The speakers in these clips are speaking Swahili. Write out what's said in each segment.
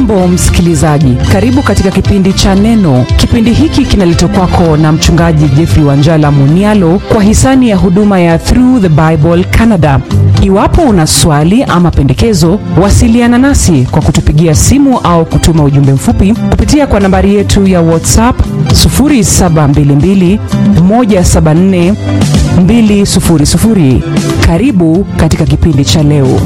hujambo msikilizaji karibu katika kipindi cha neno kipindi hiki kinaletwa kwako na mchungaji jeffrey wanjala munialo kwa hisani ya huduma ya through the bible canada iwapo una swali ama pendekezo wasiliana nasi kwa kutupigia simu au kutuma ujumbe mfupi kupitia kwa nambari yetu ya whatsapp 722 174 200 karibu katika kipindi cha leo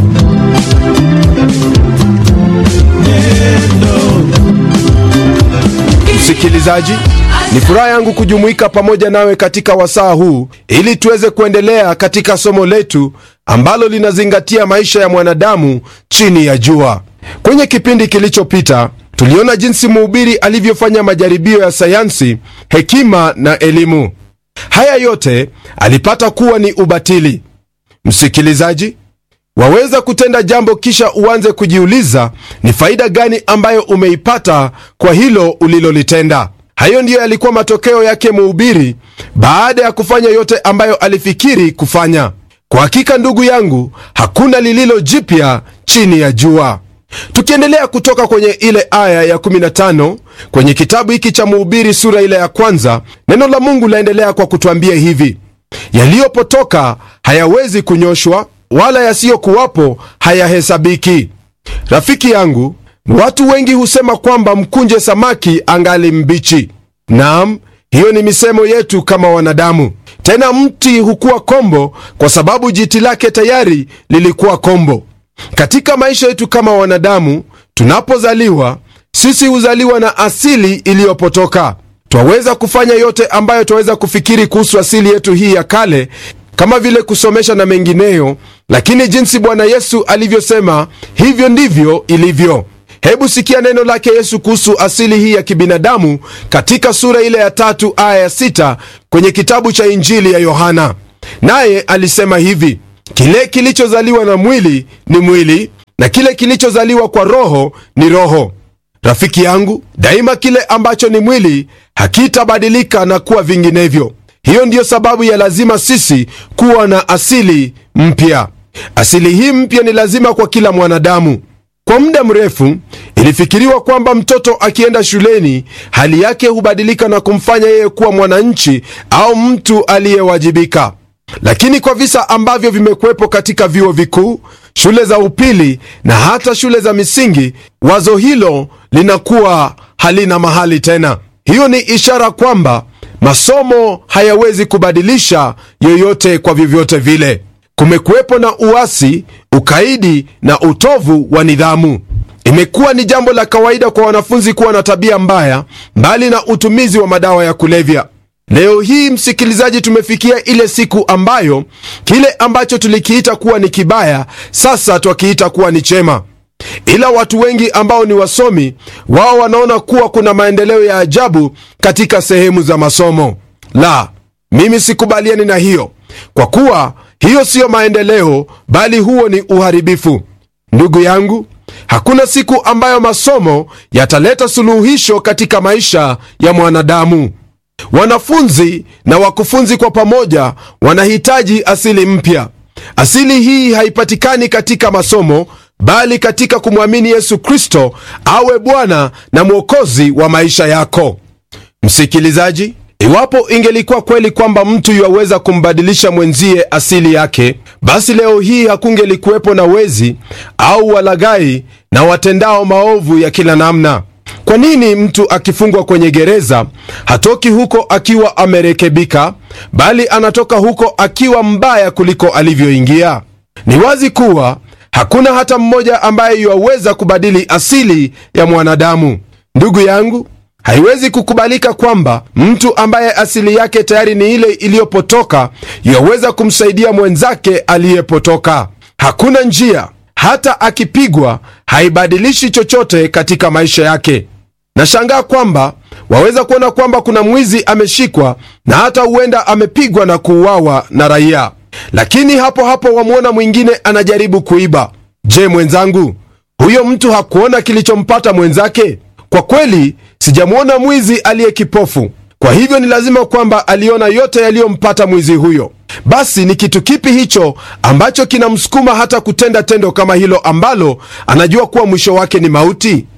msikilizaji ni furaha yangu kujumuika pamoja nawe katika wasaa huu ili tuweze kuendelea katika somo letu ambalo linazingatia maisha ya mwanadamu chini ya jua kwenye kipindi kilichopita tuliona jinsi mhubiri alivyofanya majaribio ya sayansi hekima na elimu haya yote alipata kuwa ni ubatili msikilizaji waweza kutenda jambo kisha uanze kujiuliza ni faida gani ambayo umeipata kwa hilo ulilolitenda hayo ndiyo yalikuwa matokeo yake mhubiri baada ya kufanya yote ambayo alifikiri kufanya kwa hakika ndugu yangu hakuna lililo jipya chini ya jua tukiendelea kutoka kwenye ile aya ya 15 kwenye kitabu hiki cha mhubiri sura ile ya kwanza neno la mungu laendelea kwa kutwambia hivi yaliyopotoka hayawezi kunyoshwa wala yasiyokuwapo hayahesabiki rafiki yangu watu wengi husema kwamba mkunje samaki angali mbichi naam hiyo ni misemo yetu kama wanadamu tena mti hukuwa kombo kwa sababu jiti lake tayari lilikuwa kombo katika maisha yetu kama wanadamu tunapozaliwa sisi huzaliwa na asili iliyopotoka twaweza kufanya yote ambayo twaweza kufikiri kuhusu asili yetu hii ya kale kama vile kusomesha na mengineyo lakini jinsi bwana yesu alivyosema hivyo ndivyo ilivyo hebu sikia neno lake yesu kuhusu asili hii ya kibinadamu katika sura ile ya tatu aya ya sita kwenye kitabu cha injili ya yohana naye alisema hivi kile kilichozaliwa na mwili ni mwili na kile kilichozaliwa kwa roho ni roho rafiki yangu daima kile ambacho ni mwili hakitabadilika na kuwa vinginevyo hiyo ndiyo sababu ya lazima sisi kuwa na asili mpya asili hii mpya ni lazima kwa kila mwanadamu kwa muda mrefu ilifikiriwa kwamba mtoto akienda shuleni hali yake hubadilika na kumfanya yeye kuwa mwananchi au mtu aliyewajibika lakini kwa visa ambavyo vimekuwepo katika vyuo vikuu shule za upili na hata shule za misingi wazo hilo linakuwa halina mahali tena hiyo ni ishara kwamba masomo hayawezi kubadilisha yoyote kwa vyovyote vile kumekuwepo na uasi ukaidi na utovu wa nidhamu imekuwa ni jambo la kawaida kwa wanafunzi kuwa na tabia mbaya mbali na utumizi wa madawa ya kulevya leo hii msikilizaji tumefikia ile siku ambayo kile ambacho tulikiita kuwa ni kibaya sasa twakiita kuwa ni chema ila watu wengi ambao ni wasomi wao wanaona kuwa kuna maendeleo ya ajabu katika sehemu za masomo la mimi sikubaliani na hiyo kwa kuwa hiyo siyo maendeleo bali huo ni uharibifu ndugu yangu hakuna siku ambayo masomo yataleta suluhisho katika maisha ya mwanadamu wanafunzi na wakufunzi kwa pamoja wanahitaji asili mpya asili hii haipatikani katika masomo bali katika kumwamini yesu kristo awe bwana na mwokozi wa maisha yako msikilizaji iwapo ingelikuwa kweli kwamba mtu yuwaweza kumbadilisha mwenzie asili yake basi leo hii hakungelikuwepo na wezi au walaghai na watendao maovu ya kila namna kwa nini mtu akifungwa kwenye gereza hatoki huko akiwa amerekebika bali anatoka huko akiwa mbaya kuliko alivyoingia ni wazi kuwa hakuna hata mmoja ambaye yuwaweza kubadili asili ya mwanadamu ndugu yangu haiwezi kukubalika kwamba mtu ambaye asili yake tayari ni ile iliyopotoka yuwaweza kumsaidia mwenzake aliyepotoka hakuna njia hata akipigwa haibadilishi chochote katika maisha yake nashangaa kwamba waweza kuona kwamba kuna mwizi ameshikwa na hata huenda amepigwa na kuuawa na raia lakini hapo hapo wamwona mwingine anajaribu kuiba je mwenzangu huyo mtu hakuona kilichompata mwenzake kwa kweli sijamwona mwizi aliye kipofu kwa hivyo ni lazima kwamba aliona yote yaliyompata mwizi huyo basi ni kitu kipi hicho ambacho kinamsukuma hata kutenda tendo kama hilo ambalo anajua kuwa mwisho wake ni mauti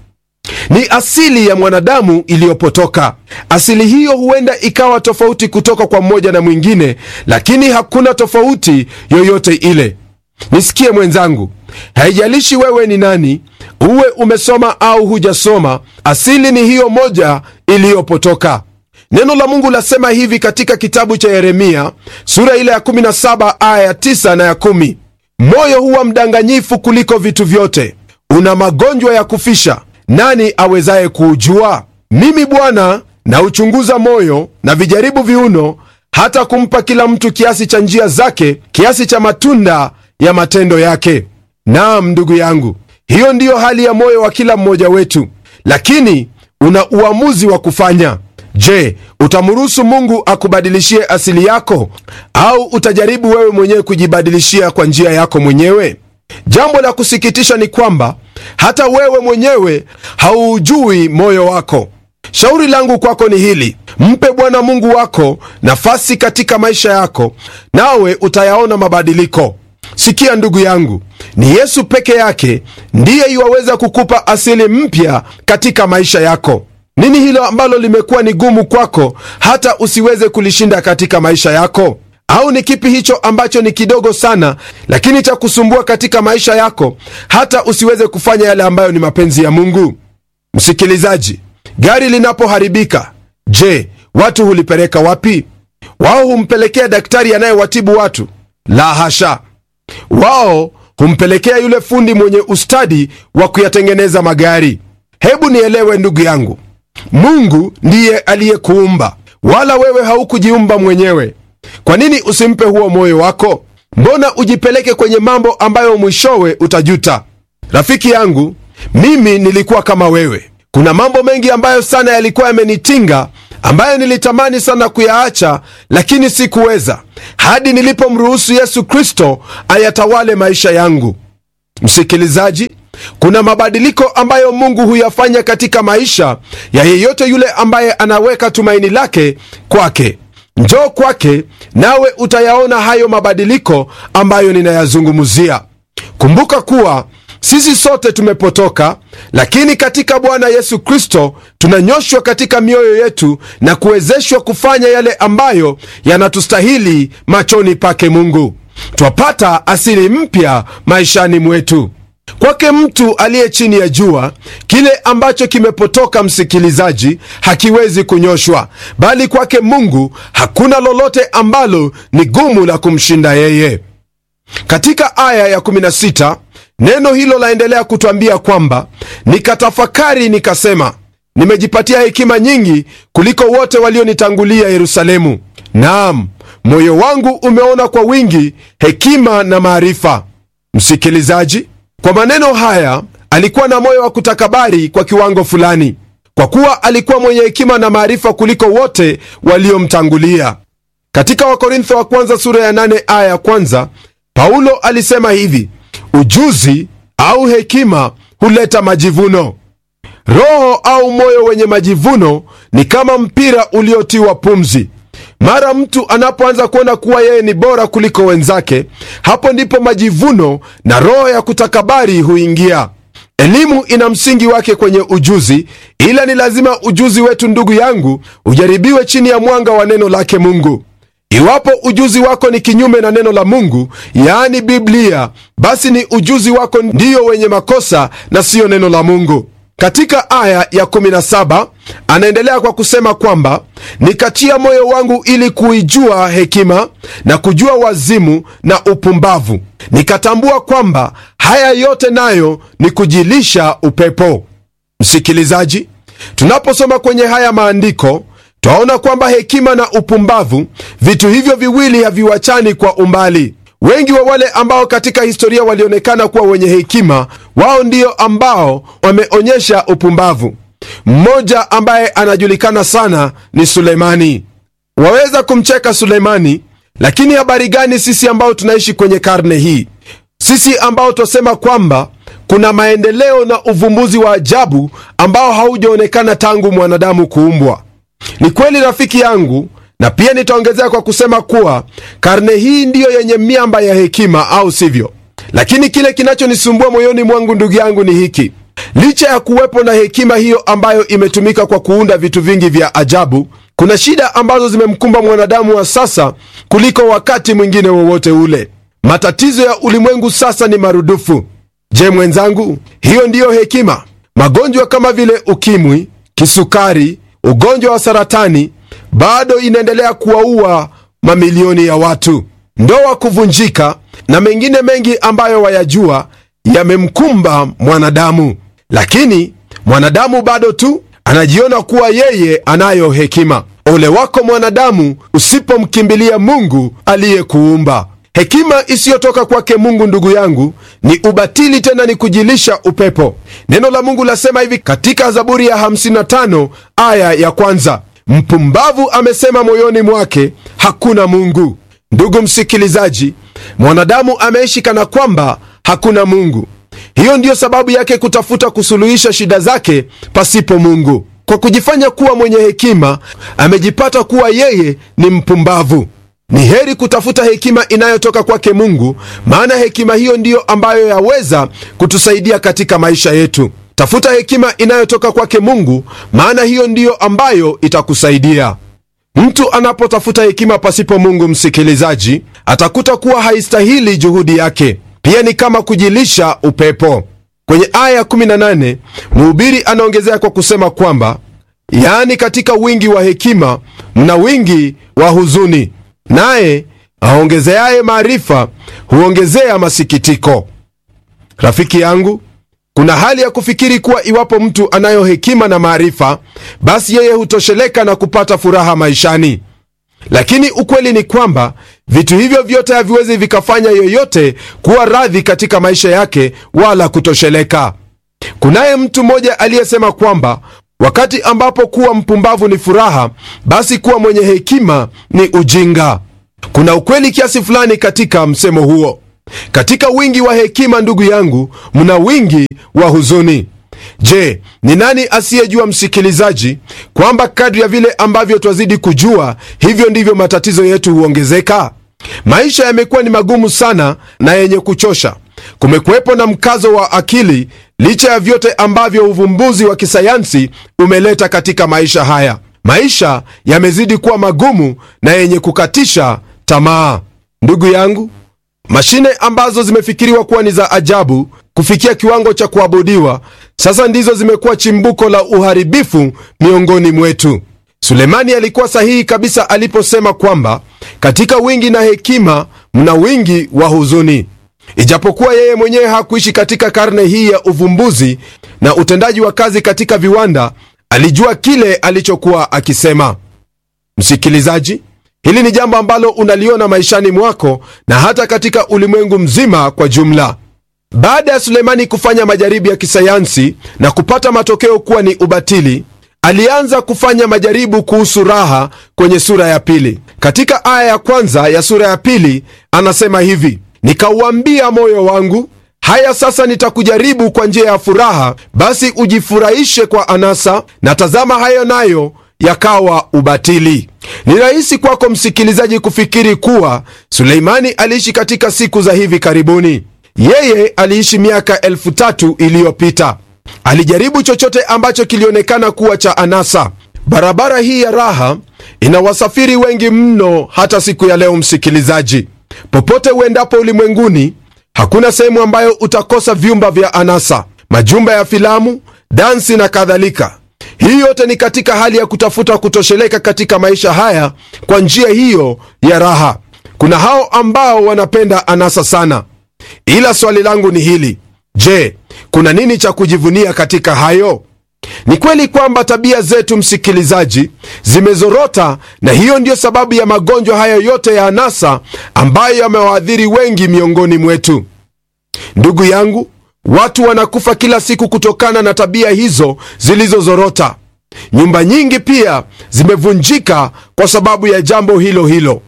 ni asili ya mwanadamu iliyopotoka. Asili hiyo huenda ikawa tofauti kutoka kwa mmoja na mwingine, lakini hakuna tofauti yoyote ile. Nisikie mwenzangu, haijalishi wewe ni nani, uwe umesoma au hujasoma, asili ni hiyo moja iliyopotoka. Neno la Mungu lasema hivi katika kitabu cha Yeremia sura ile ya 17 aya ya 9 na ya 10: moyo huwa mdanganyifu kuliko vitu vyote, una magonjwa ya kufisha, nani awezaye kuujua? Mimi Bwana nauchunguza moyo na vijaribu viuno, hata kumpa kila mtu kiasi cha njia zake, kiasi cha matunda ya matendo yake. Naam, ndugu yangu, hiyo ndiyo hali ya moyo wa kila mmoja wetu, lakini una uamuzi wa kufanya. Je, utamruhusu Mungu akubadilishie asili yako au utajaribu wewe mwenyewe kujibadilishia kwa njia yako mwenyewe? Jambo la kusikitisha ni kwamba hata wewe mwenyewe haujui moyo wako. Shauri langu kwako ni hili: mpe Bwana Mungu wako nafasi katika maisha yako, nawe utayaona mabadiliko. Sikia ndugu yangu, ni Yesu peke yake ndiye iwaweza kukupa asili mpya katika maisha yako. Nini hilo ambalo limekuwa ni gumu kwako hata usiweze kulishinda katika maisha yako? Au ni kipi hicho ambacho ni kidogo sana lakini cha kusumbua katika maisha yako hata usiweze kufanya yale ambayo ni mapenzi ya Mungu? Msikilizaji, gari linapoharibika, je, watu hulipeleka wapi? Wao humpelekea daktari anayewatibu watu? La hasha, wao humpelekea yule fundi mwenye ustadi wa kuyatengeneza magari. Hebu nielewe ndugu yangu, Mungu ndiye aliyekuumba, wala wewe haukujiumba mwenyewe. Kwa nini usimpe huo moyo wako? Mbona ujipeleke kwenye mambo ambayo mwishowe utajuta? Rafiki yangu, mimi nilikuwa kama wewe. Kuna mambo mengi ambayo sana yalikuwa yamenitinga, ambayo nilitamani sana kuyaacha, lakini sikuweza, hadi nilipomruhusu Yesu Kristo ayatawale maisha yangu. Msikilizaji, kuna mabadiliko ambayo Mungu huyafanya katika maisha ya yeyote yule ambaye anaweka tumaini lake kwake. Njoo kwake nawe utayaona hayo mabadiliko ambayo ninayazungumzia. Kumbuka kuwa sisi sote tumepotoka, lakini katika Bwana Yesu Kristo tunanyoshwa katika mioyo yetu na kuwezeshwa kufanya yale ambayo yanatustahili machoni pake Mungu. Twapata asili mpya maishani mwetu. Kwake mtu aliye chini ya jua, kile ambacho kimepotoka, msikilizaji, hakiwezi kunyoshwa, bali kwake Mungu hakuna lolote ambalo ni gumu la kumshinda yeye. Katika aya ya 16 neno hilo laendelea kutwambia kwamba nikatafakari, nikasema, nimejipatia hekima nyingi kuliko wote walionitangulia Yerusalemu. Naam, moyo wangu umeona kwa wingi hekima na maarifa. Msikilizaji, kwa maneno haya alikuwa na moyo wa kutakabari kwa kiwango fulani, kwa kuwa alikuwa mwenye hekima na maarifa kuliko wote waliomtangulia. Katika Wakorintho wa kwanza sura ya 8 aya ya kwanza, Paulo alisema hivi: ujuzi au hekima huleta majivuno. Roho au moyo wenye majivuno ni kama mpira uliotiwa pumzi. Mara mtu anapoanza kuona kuwa yeye ni bora kuliko wenzake, hapo ndipo majivuno na roho ya kutakabari huingia. Elimu ina msingi wake kwenye ujuzi, ila ni lazima ujuzi wetu, ndugu yangu, ujaribiwe chini ya mwanga wa neno lake Mungu. Iwapo ujuzi wako ni kinyume na neno la Mungu, yaani Biblia, basi ni ujuzi wako ndiyo wenye makosa na siyo neno la Mungu. Katika aya ya 17 anaendelea kwa kusema kwamba nikatia moyo wangu ili kuijua hekima na kujua wazimu na upumbavu, nikatambua kwamba haya yote nayo ni kujilisha upepo. Msikilizaji, tunaposoma kwenye haya maandiko twaona kwamba hekima na upumbavu, vitu hivyo viwili haviwachani kwa umbali. Wengi wa wale ambao katika historia walionekana kuwa wenye hekima, wao ndio ambao wameonyesha upumbavu. Mmoja ambaye anajulikana sana ni Sulemani. Waweza kumcheka Sulemani, lakini habari gani sisi ambao tunaishi kwenye karne hii, sisi ambao twasema kwamba kuna maendeleo na uvumbuzi wa ajabu ambao haujaonekana tangu mwanadamu kuumbwa? Ni kweli rafiki yangu, na pia nitaongezea kwa kusema kuwa karne hii ndiyo yenye miamba ya hekima, au sivyo? Lakini kile kinachonisumbua moyoni mwangu, ndugu yangu, ni hiki: licha ya kuwepo na hekima hiyo ambayo imetumika kwa kuunda vitu vingi vya ajabu kuna shida ambazo zimemkumba mwanadamu wa sasa kuliko wakati mwingine wowote ule matatizo ya ulimwengu sasa ni marudufu je mwenzangu hiyo ndiyo hekima magonjwa kama vile ukimwi kisukari ugonjwa wa saratani bado inaendelea kuwaua mamilioni ya watu ndoa kuvunjika na mengine mengi ambayo wayajua yamemkumba mwanadamu lakini mwanadamu bado tu anajiona kuwa yeye anayo hekima ole wako mwanadamu usipomkimbilia mungu aliyekuumba hekima isiyotoka kwake mungu ndugu yangu ni ubatili tena ni kujilisha upepo neno la mungu lasema hivi katika zaburi ya 55 aya ya kwanza mpumbavu amesema moyoni mwake hakuna mungu ndugu msikilizaji mwanadamu ameishi kana kwamba hakuna mungu hiyo ndiyo sababu yake kutafuta kusuluhisha shida zake pasipo mungu kwa kujifanya kuwa mwenye hekima amejipata kuwa yeye ni mpumbavu ni heri kutafuta hekima inayotoka kwake mungu maana hekima hiyo ndiyo ambayo yaweza kutusaidia katika maisha yetu tafuta hekima inayotoka kwake mungu maana hiyo ndiyo ambayo itakusaidia mtu anapotafuta hekima pasipo mungu msikilizaji atakuta kuwa haistahili juhudi yake pia ni kama kujilisha upepo kwenye aya 18 mhubiri anaongezea kwa kusema kwamba yaani katika wingi wa hekima mna wingi wa huzuni naye aongezeaye maarifa huongezea masikitiko rafiki yangu kuna hali ya kufikiri kuwa iwapo mtu anayo hekima na maarifa basi yeye hutosheleka na kupata furaha maishani lakini ukweli ni kwamba vitu hivyo vyote haviwezi vikafanya yoyote kuwa radhi katika maisha yake wala kutosheleka kunaye mtu mmoja aliyesema kwamba wakati ambapo kuwa mpumbavu ni furaha basi kuwa mwenye hekima ni ujinga kuna ukweli kiasi fulani katika msemo huo katika wingi wa hekima ndugu yangu mna wingi wa huzuni je ni nani asiyejua msikilizaji kwamba kadri ya vile ambavyo twazidi kujua hivyo ndivyo matatizo yetu huongezeka maisha yamekuwa ni magumu sana na yenye kuchosha kumekuwepo na mkazo wa akili licha ya vyote ambavyo uvumbuzi wa kisayansi umeleta katika maisha haya maisha yamezidi kuwa magumu na yenye kukatisha tamaa ndugu yangu mashine ambazo zimefikiriwa kuwa ni za ajabu kufikia kiwango cha kuabudiwa sasa ndizo zimekuwa chimbuko la uharibifu miongoni mwetu sulemani alikuwa sahihi kabisa aliposema kwamba katika wingi na hekima mna wingi wa huzuni ijapokuwa yeye mwenyewe hakuishi katika karne hii ya uvumbuzi na utendaji wa kazi katika viwanda alijua kile alichokuwa akisema msikilizaji hili ni jambo ambalo unaliona maishani mwako na hata katika ulimwengu mzima kwa jumla baada ya sulemani kufanya majaribu ya kisayansi na kupata matokeo kuwa ni ubatili alianza kufanya majaribu kuhusu raha kwenye sura ya pili katika aya ya kwanza ya sura ya pili anasema hivi nikauambia moyo wangu haya sasa nitakujaribu kwa njia ya furaha basi ujifurahishe kwa anasa na tazama hayo nayo yakawa ubatili ni rahisi kwako msikilizaji kufikiri kuwa suleimani aliishi katika siku za hivi karibuni yeye aliishi miaka elfu tatu iliyopita alijaribu chochote ambacho kilionekana kuwa cha anasa barabara hii ya raha ina wasafiri wengi mno hata siku ya leo msikilizaji popote uendapo ulimwenguni hakuna sehemu ambayo utakosa vyumba vya anasa majumba ya filamu dansi na kadhalika hii yote ni katika hali ya kutafuta kutosheleka katika maisha haya kwa njia hiyo ya raha kuna hao ambao wanapenda anasa sana ila swali langu ni hili je kuna nini cha kujivunia katika hayo ni kweli kwamba tabia zetu msikilizaji zimezorota na hiyo ndiyo sababu ya magonjwa haya yote ya anasa ambayo yamewaadhiri wengi miongoni mwetu ndugu yangu watu wanakufa kila siku kutokana na tabia hizo zilizozorota nyumba nyingi pia zimevunjika kwa sababu ya jambo hilo hilo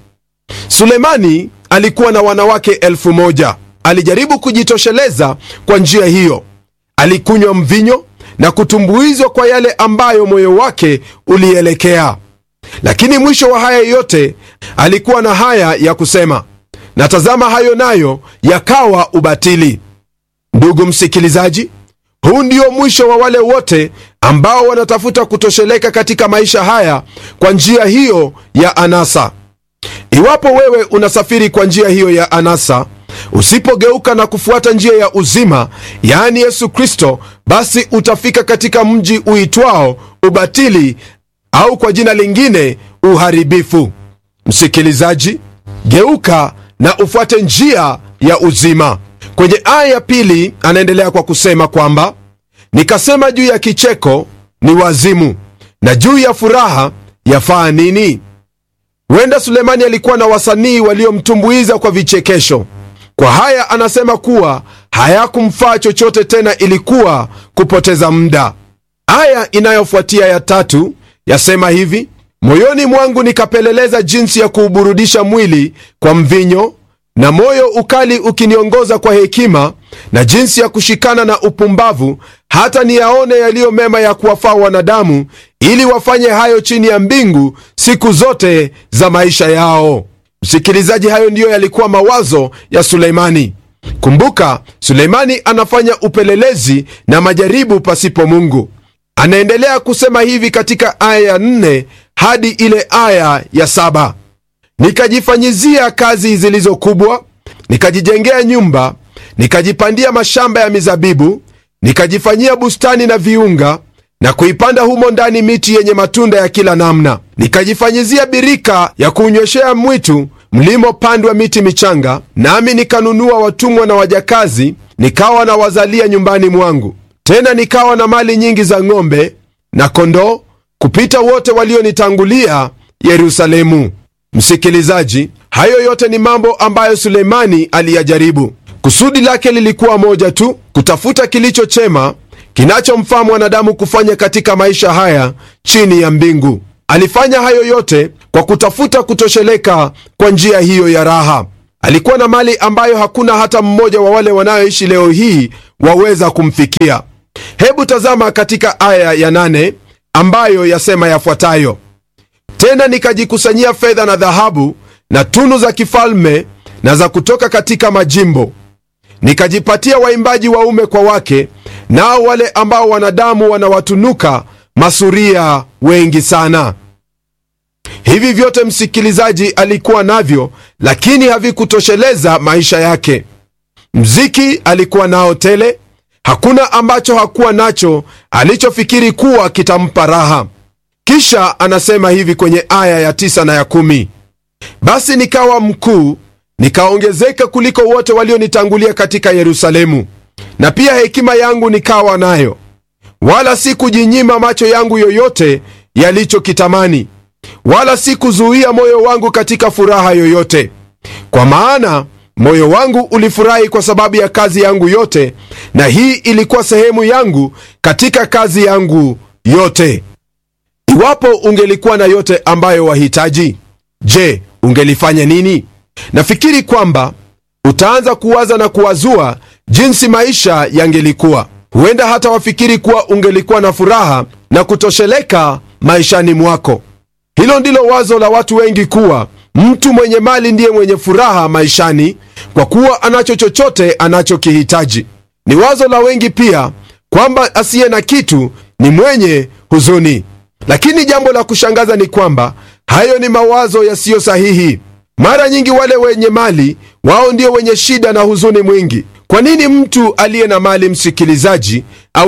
sulemani alikuwa na wanawake elfu moja alijaribu kujitosheleza kwa njia hiyo alikunywa mvinyo na kutumbuizwa kwa yale ambayo moyo wake ulielekea lakini mwisho wa haya yote alikuwa na haya ya kusema na tazama hayo nayo yakawa ubatili ndugu msikilizaji huu ndio mwisho wa wale wote ambao wanatafuta kutosheleka katika maisha haya kwa njia hiyo ya anasa iwapo wewe unasafiri kwa njia hiyo ya anasa usipogeuka na kufuata njia ya uzima yaani yesu kristo basi utafika katika mji uitwao ubatili au kwa jina lingine uharibifu msikilizaji geuka na ufuate njia ya uzima kwenye aya ya pili anaendelea kwa kusema kwamba nikasema juu ya kicheko ni wazimu na juu ya furaha yafaa nini huenda sulemani alikuwa na wasanii waliomtumbuiza kwa vichekesho kwa haya anasema kuwa hayakumfaa chochote tena ilikuwa kupoteza muda aya inayofuatia ya tatu yasema hivi moyoni mwangu nikapeleleza jinsi ya kuuburudisha mwili kwa mvinyo na moyo ukali ukiniongoza kwa hekima na jinsi ya kushikana na upumbavu hata niyaone yaliyo mema ya kuwafaa wanadamu ili wafanye hayo chini ya mbingu siku zote za maisha yao msikilizaji hayo ndiyo yalikuwa mawazo ya suleimani kumbuka suleimani anafanya upelelezi na majaribu pasipo mungu anaendelea kusema hivi katika aya ya 4 hadi ile aya ya saba nikajifanyizia kazi zilizo kubwa nikajijengea nyumba nikajipandia mashamba ya mizabibu nikajifanyia bustani na viunga na kuipanda humo ndani miti yenye matunda ya kila namna nikajifanyizia birika ya kunyweshea mwitu mlimopandwa miti michanga nami nikanunua watumwa na wajakazi nikawa na wazalia nyumbani mwangu tena nikawa na mali nyingi za ng'ombe na kondoo kupita wote walionitangulia yerusalemu msikilizaji hayo yote ni mambo ambayo suleimani aliyajaribu kusudi lake lilikuwa moja tu kutafuta kilicho chema kinachomfaa mwanadamu kufanya katika maisha haya chini ya mbingu alifanya hayo yote kwa kutafuta kutosheleka kwa njia hiyo ya raha alikuwa na mali ambayo hakuna hata mmoja wa wale wanayoishi leo hii waweza kumfikia hebu tazama katika aya ya nane ambayo yasema yafuatayo tena nikajikusanyia fedha na dhahabu na tunu za kifalme na za kutoka katika majimbo nikajipatia waimbaji waume kwa wake nao wale ambao wanadamu wanawatunuka masuria wengi sana hivi vyote msikilizaji alikuwa navyo lakini havikutosheleza maisha yake mziki alikuwa nao tele hakuna ambacho hakuwa nacho alichofikiri kuwa kitampa raha kisha anasema hivi kwenye aya ya tisa na ya kumi basi nikawa mkuu nikaongezeka kuliko wote walionitangulia katika yerusalemu na pia hekima yangu nikawa nayo wala si kujinyima macho yangu yoyote yalichokitamani wala si kuzuia moyo wangu katika furaha yoyote kwa maana moyo wangu ulifurahi kwa sababu ya kazi yangu yote na hii ilikuwa sehemu yangu katika kazi yangu yote iwapo ungelikuwa na yote ambayo wahitaji je ungelifanya nini nafikiri kwamba utaanza kuwaza na kuwazua jinsi maisha yangelikuwa huenda hata wafikiri kuwa ungelikuwa na furaha na kutosheleka maishani mwako hilo ndilo wazo la watu wengi kuwa mtu mwenye mali ndiye mwenye furaha maishani kwa kuwa anacho chochote anachokihitaji ni wazo la wengi pia kwamba asiye na kitu ni mwenye huzuni lakini jambo la kushangaza ni kwamba hayo ni mawazo yasiyo sahihi mara nyingi wale wenye mali wao ndio wenye shida na huzuni mwingi kwa nini mtu aliye na mali msikilizaji